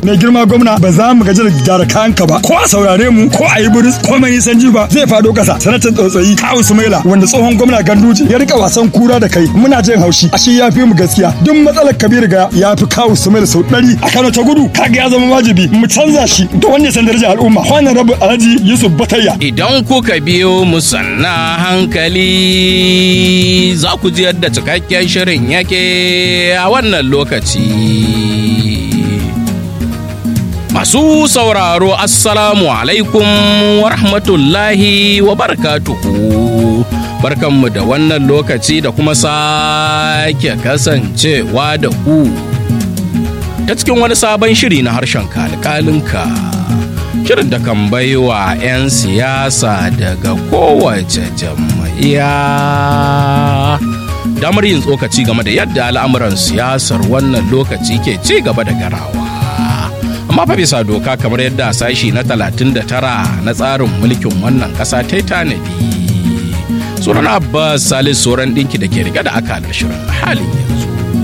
mai girma gwamna ba za mu gaji da gyara kayanka ba ko a saurare mu ko a yi buris ko mai nisan jiba zai fado kasa sanatan tsotsayi kawu sumaila wanda tsohon gwamna ganduje ya rika wasan kura da kai muna jin haushi ashe ya fi mu gaskiya duk matsalar kabir ga ya fi kawu sumaila sau ɗari a kano ta gudu kaga ya zama wajibi mu canza shi da wanda ya san darajar al'umma wannan rabu alhaji yusuf batayya Idan kuka biyo mu sanna hankali za ku ji yadda cikakken shirin yake a wannan lokaci. Masu sauraro Assalamu alaikum wa rahmatullahi wa barakatuhu. Barkanmu da wannan lokaci da kuma sake kasancewa da ku. Ta cikin wani sabon shiri na harshen kalkalinka. Shirin da kan baiwa 'yan siyasa daga kowace jam'iyya. Damar yin tsokaci game da yadda al'amuran siyasar wannan lokaci ke ci gaba da garawa. amma fa bisa doka kamar yadda sashi na 39 na tsarin mulkin wannan ƙasa ta yi tanadi sunan abbas salis sauran ɗinki da ke riga da akalar shirin a halin yanzu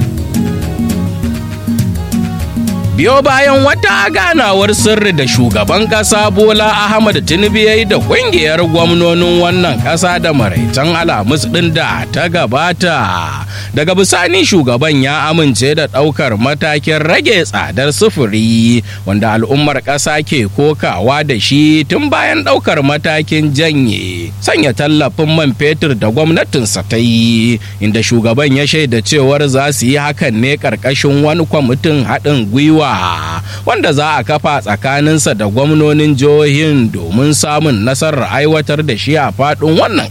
biyo bayan wata ganawar sirri da shugaban ƙasa bola ahmad tinubu ya yi da ƙungiyar gwamnonin wannan ƙasa da maraitan alamus ɗin da ta gabata daga bisani shugaban ya amince da ɗaukar matakin rage tsadar sufuri wanda al'ummar ƙasa ke kokawa da shi tun bayan ɗaukar matakin janye sanya tallafin man fetur da gwamnatinsa ta yi inda shugaban ya shaida cewar za su yi hakan ne ƙarƙashin wani kwamitin haɗin gwiwa wanda za a kafa tsakaninsa da gwamnonin jihohin domin samun nasarar aiwatar da shi a faɗin wannan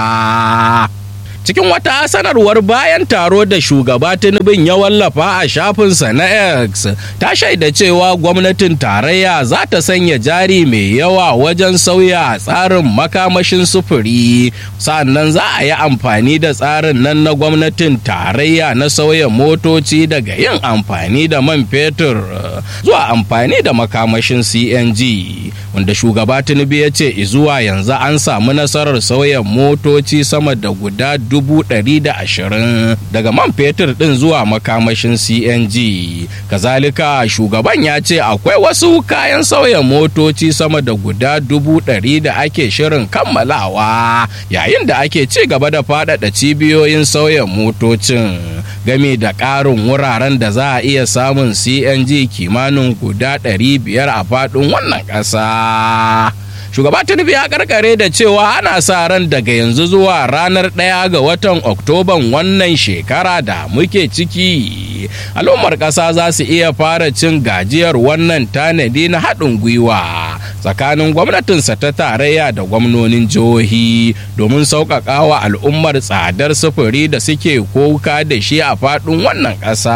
ƙasa. cikin wata sanarwar bayan taro da shugaba tinubin ya wallafa a shafinsa na x ta shaida cewa gwamnatin tarayya za ta sanya jari mai yawa wajen sauya tsarin makamashin sufuri sannan za a yi amfani da tsarin nan na gwamnatin tarayya na sauya motoci daga yin amfani da man fetur zuwa amfani da makamashin cng wanda shugaba tinubu ya ce zuwa yanzu an samu nasarar sauya motoci sama da guda dubu ɗari da ashirin daga man fetur ɗin zuwa makamashin cng kazalika shugaban ya ce akwai wasu kayan sauya motoci sama da guda dubu ɗari da ake shirin kammalawa yayin da ake ci gaba da faɗaɗa cibiyoyin sauya motocin game da ƙarin wuraren da za a iya samun cng kimanin guda ɗari biyar a faɗin wannan ƙasa. shugaba tinubu ya karkare da cewa ana sa ran daga yanzu zuwa ranar ɗaya ga watan oktoban wannan shekara da muke ciki al'ummar ƙasa za su iya fara cin gajiyar wannan tanadi na haɗin gwiwa tsakanin gwamnatinsa ta tarayya da gwamnonin jihohi domin sauƙaƙa wa al'ummar tsadar sufuri da suke koka da shi a faɗin wannan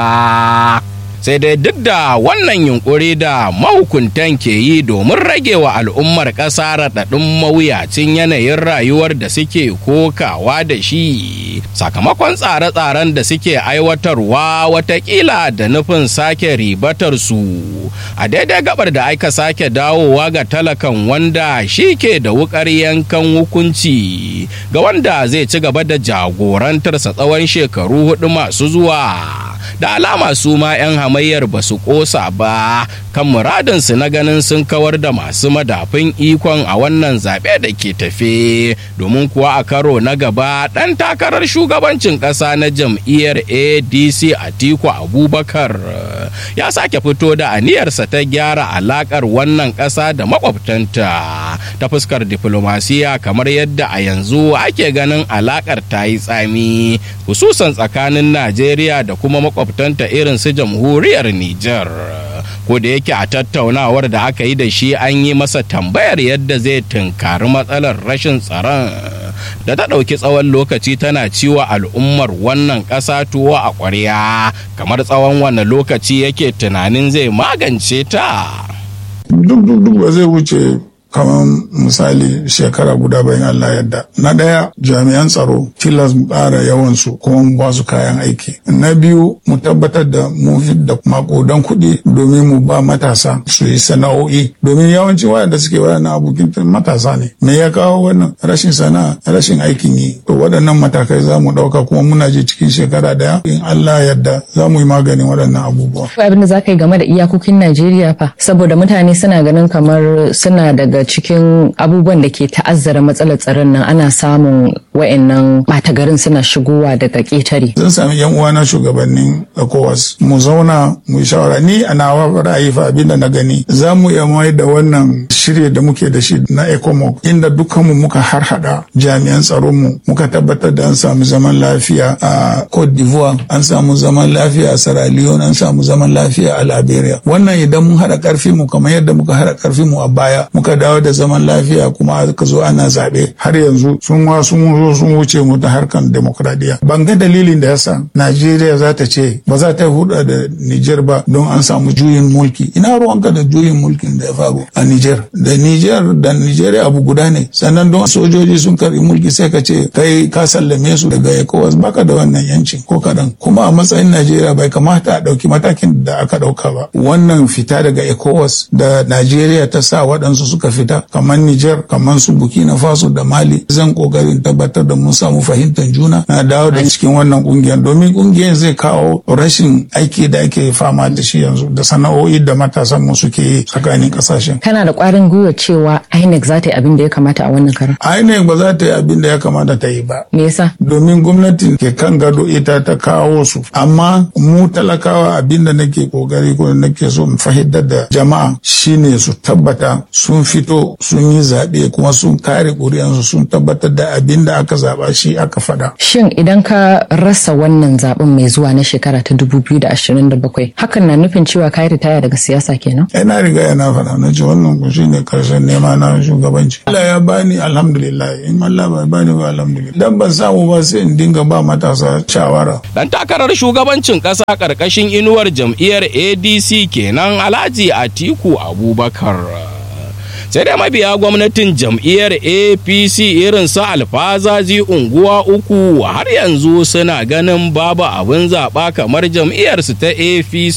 ƙasa. sai dai duk da wannan yunkuri da mahukuntan ke yi domin rage wa al'ummar ƙasa raɗaɗin mawuyacin yanayin rayuwar da suke kokawa da shi sakamakon tsare-tsaren da suke aiwatarwa watakila da nufin sake ribatar su a daidai gabar da aka sake dawowa ga talakan wanda shi ke da wukar yankan hukunci ga wanda zai ci gaba da jagorantarsa tsawon shekaru hudu masu zuwa da alama su ma 'yan hamayyar ba su kosa ba kan muradinsu na ganin sun kawar da masu madafin ikon a wannan zaɓe da ke tafe domin kuwa a karo na gaba ɗan takarar shugabancin ƙasa na jam'iyyar adc atiku abubakar ya sake fito da aniyarsa ta gyara alaƙar wannan ƙasa da makwabtanta ta fuskar diflomasiya kamar yadda a yanzu ake ganin alaƙar ta yi tsami hususan tsakanin najeriya da kuma makwabtanta irin su jamhuriyar Nijar. Ko da yake a tattaunawar da aka yi da shi an yi masa tambayar yadda zai tunkari matsalar rashin tsaron da ta ɗauki tsawon lokaci tana ciwa al'ummar wannan ƙasa tuwo a ƙwarya kamar tsawon wanne lokaci yake tunanin zai magance ta. Duk duk duk ba zai wuce kamar misali shekara guda bayan Allah yadda. Na ɗaya jami'an tsaro tilas mu ƙara yawansu kuma mu ba su kayan aiki. Na biyu mu tabbatar da mu da makodan kuɗi domin mu ba matasa su yi sana'o'i domin yawanci waɗanda suke waɗannan abokin matasa ne. Me ya kawo wannan rashin sana'a rashin aikin yi. To waɗannan matakai za mu ɗauka kuma muna ji cikin shekara ɗaya in Allah yadda za mu yi maganin waɗannan abubuwa. Abin da za ka yi game da iyakokin Najeriya fa saboda mutane suna ganin kamar suna daga cikin abubuwan da ke ta'azzara matsalar tsaron nan ana samun wa'annan ɓata garin suna shigowa daga ƙetare. Zan sami yan uwana shugabannin ECOWAS mu zauna mu yi shawara ni a nawa ra'ayi fa abin da na gani za mu iya mai da wannan shirye da muke da shi na ECOMOG inda dukkanmu muka harhaɗa jami'an tsaron mu muka tabbatar da an samu zaman lafiya a Cote d'Ivoire an samu zaman lafiya a Sierra Leone an samu zaman lafiya a Liberia wannan idan mun haɗa ƙarfi mu kamar yadda muka haɗa ƙarfi mu a baya muka dawo da zaman lafiya kuma aka zo ana zaɓe har yanzu sun wa sun zo sun wuce mu ta harkan demokradiyya ban ga dalilin da yasa Najeriya za ta ce ba za ta huda da Niger ba don an samu juyin mulki ina ruwanka da juyin mulkin da ya faru a Niger da Niger da Nigeria abu guda ne sannan don sojoji sun karbi mulki sai ka ce kai ka sallame su daga ECOWAS baka da wannan yancin ko kadan kuma a matsayin Najeriya bai kamata a ɗauki matakin da aka ɗauka ba wannan fita daga ECOWAS da Najeriya ta sa waɗansu suka fita kamar Niger kamar su Burkina Faso da Mali zan kokarin tabbatar da mun samu fahimtar juna na dawo da cikin wannan kungiyar domin kungiyar zai kawo rashin aiki da ake fama da shi yanzu da sana'o'i da matasan mu suke yi tsakanin kasashen. Kana da ƙwarin gwiwa cewa INEC za ta yi abin da ya kamata a wannan karan. INEC ba za ta yi abin da ya kamata ta yi ba. Me yasa? Domin gwamnati ke kan gado ita ta kawo su amma mu talakawa abin da nake kokari ko nake so mu fahimtar da jama'a shine su tabbata sun fito sun yi zaɓe kuma sun kare ƙuri'ansu sun tabbatar da abin da aka zaɓa shi aka faɗa. Shin idan ka rasa wannan zaɓen mai zuwa na shekara ta 2027 hakan na nufin cewa ka yi ritaya daga siyasa kenan? Ina riga yana faɗa na ce wannan ku shine karshen nema na shugabanci. Allah ya bani alhamdulillah in Allah bai bani ba alhamdulillah. Dan ban samu ba sai in dinga ba matasa shawara. Dan takarar shugabancin ƙasa ƙarƙashin inuwar jam'iyyar ADC kenan Alhaji Atiku Abubakar. sai dai mabiya gwamnatin jam'iyyar apc irin su alfazazi unguwa uku har yanzu suna ganin babu abin zaɓa kamar jam'iyyarsu ta apc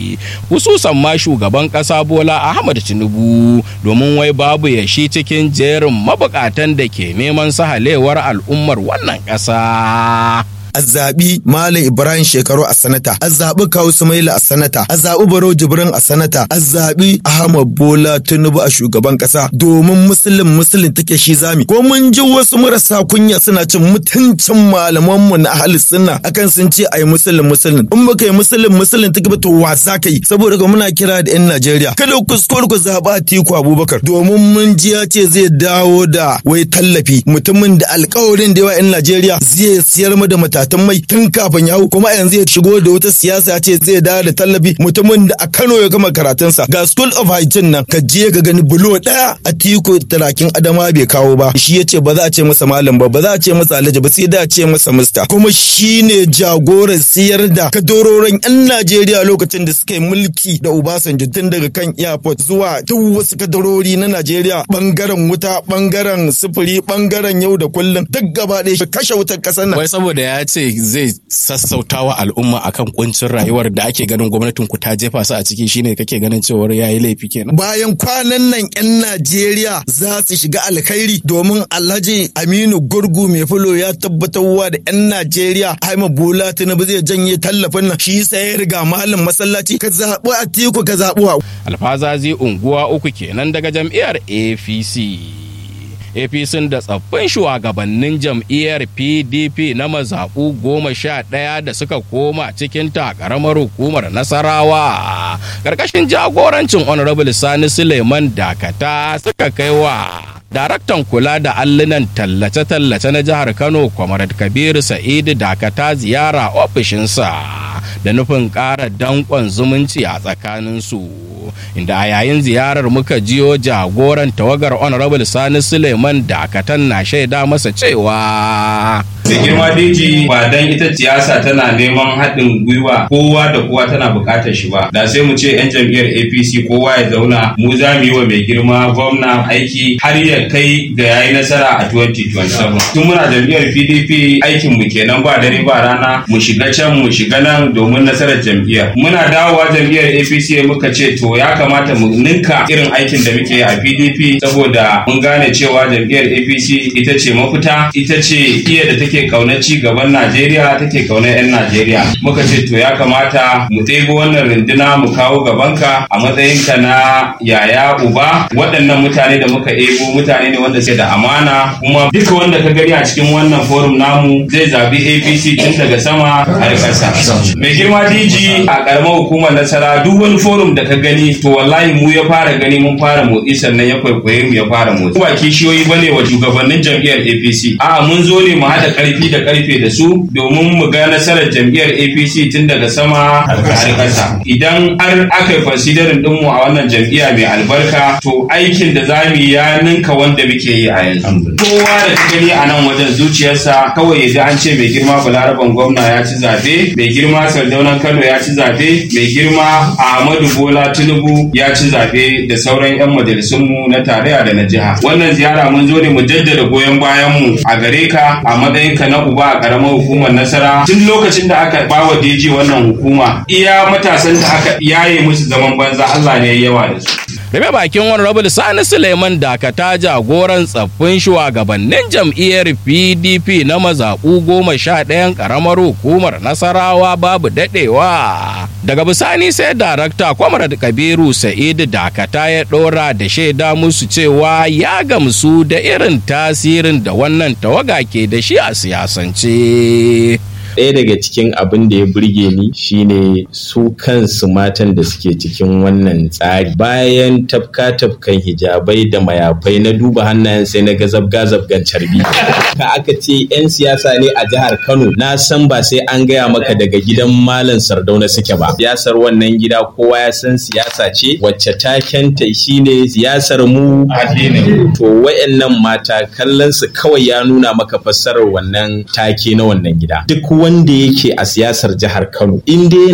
hususan ma shugaban ƙasa bola ahmad tinubu domin wai babu yashi cikin jerin mabukatan da ke neman sahalewar al'ummar wannan ƙasa. a zaɓi Malam Ibrahim Shekaru a sanata, a zaɓi Kawu Sumaila a sanata, a zaɓi Baro Jibrin a sanata, a zaɓi Ahmad Bola Tinubu a shugaban ƙasa domin musulun musulun take shi zami. Ko mun ji wasu marasa kunya suna cin mutuncin malamanmu na ahli sunna akan sun ce ai musulun musulun. In baka yi musulun musulun take ba to wa za ka yi saboda muna kira da 'yan Najeriya. Kada ku kuskure ku zaɓa Atiku Abubakar domin mun ji ya ce zai dawo da wai tallafi mutumin da alƙawarin da yawa 'yan Najeriya zai siyar mu da mata matatan mai tun kafin ya hau kuma yanzu ya shigo da wata siyasa ya ce zai dawo da tallafi mutumin da a Kano ya gama karatunsa ga School of Hygiene nan ka je ka gani bulo daya a tiko talakin adama bai kawo ba shi ya ce ba za a ce masa malam ba ba za a ce masa alhaji ba sai da a ce masa mista kuma shi ne jagoran siyar da kadororin yan Najeriya lokacin da suka yi mulki da Obasanjo tun daga kan airport zuwa duk wasu kadarori na Najeriya bangaren wuta bangaren sufuri bangaren yau da kullum duk gaba ɗaya kashe wutar ƙasar nan. Wai saboda ya ce zai sassauta wa al'umma akan kuncin rayuwar da ake ganin gwamnatin ku ta jefa su a ciki shine kake ganin cewar ya yi laifi kenan. Bayan kwanan nan 'yan Najeriya za su shiga alkhairi domin Alhaji Aminu Gurgu mai fulo ya tabbatarwa da 'yan Najeriya Haima Bola Tinubu zai janye tallafin nan shi sai ya riga malam masallaci ka zaɓi Atiku ka zaɓi wa. Alfazazi unguwa uku kenan daga jam'iyyar APC. apc da tsaffin shugabannin jam'iyyar pdp na mazaɓu goma sha ɗaya da suka koma cikin ƙaramar hukumar nasarawa ƙarƙashin jagorancin honorable sani suleiman dakata suka kai wa daraktan kula da allunan tallace-tallace na jihar kano kwamarad kabiru sa'idu dakata ziyara ofishinsa da nufin ƙara danƙon zumunci a tsakaninsu inda a yayin ziyarar muka jiyo jagoran tawagar honorable sani suleiman dakatan na shaida masa cewa da girma deji ba dan ita siyasa tana neman haɗin gwiwa kowa da kowa tana buƙatar shi ba da sai mu ce yan jam'iyyar apc kowa ya zauna mu za mu yi wa mai girma gwamna aiki har ya kai ga yayi nasara a 2027 tun muna jam'iyyar pdp aikin mu kenan ba dare ba rana mu shiga can mu shiga nan domin nasarar jam'iyyar muna dawowa jam'iyyar apc muka ce to ya kamata mu ninka irin aikin da muke a pdp saboda mun gane cewa jam'iyyar apc ita ce mafita ita ce iya da take kaunar ci gaban najeriya take kaunar 'yan najeriya muka ce to ya kamata mu ɗebo wannan runduna mu kawo gabanka a matsayinka na yaya uba waɗannan mutane da muka ebo mutane ne wanda suke da amana kuma duka wanda ka gani a cikin wannan forum namu zai zabi apc tun daga sama har ƙasa mai girma dg a ƙaramar hukumar nasara duk wani forum da ka gani to wallahi mu ya fara gani mun fara motsi sannan ya kwaikwaye mu ya fara motsi ba kishiyoyi bane wa shugabannin jam'iyyar apc a'a mun zo ne mu haɗa ƙarfi da ƙarfe da su domin mu ga nasarar jam'iyyar apc tun daga sama har ƙasa idan har aka yi considering ɗinmu a wannan jam'iyya mai albarka to aikin da za mu yi ya ninka wanda muke yi a yanzu kowa da ka gani a nan wajen zuciyarsa kawai ya ji an ce mai girma balaraban gwamna ya ci zabe mai girma sardaunan kano ya ci zabe mai girma ahmadu bola tinubu ya ci zabe da sauran 'yan majalisunmu na tarayya da na jiha wannan ziyara mun zo ne mu jaddada goyon bayanmu a gare ka a matsayinka na uba a karamar hukumar nasara tun lokacin da aka bawa DG wannan hukuma iya matasan da aka yaye musu zaman banza Allah ne ya yawa da su Rabe bakin Honorable Sani Suleiman Dakata jagoran tsaffin shugabannin jam'iyyar PDP na mazaɓu goma sha ɗayan ƙaramar hukumar Nasarawa babu daɗewa. Daga bisani sai darakta Kwamar Kabiru Sa'idu Dakata ya ɗora da shaida musu cewa ya gamsu da irin tasirin da wannan tawaga ke da shi a siyasance. ɗaya daga cikin abin da ya burge ni shine su kansu matan da suke cikin wannan tsari bayan tafka tafkan hijabai da mayafai na duba hannayen sai na ga zabga zabgan carbi ka aka ce 'yan siyasa ne a jihar kano na san ba sai an gaya maka daga gidan malam sardauna suke ba siyasar wannan gida kowa ya san siyasa ce wacce takenta shine siyasar mu to wayannan mata kallon su kawai ya nuna maka fassarar wannan take na wannan gida duk wanda yake a siyasar jihar Kano in dai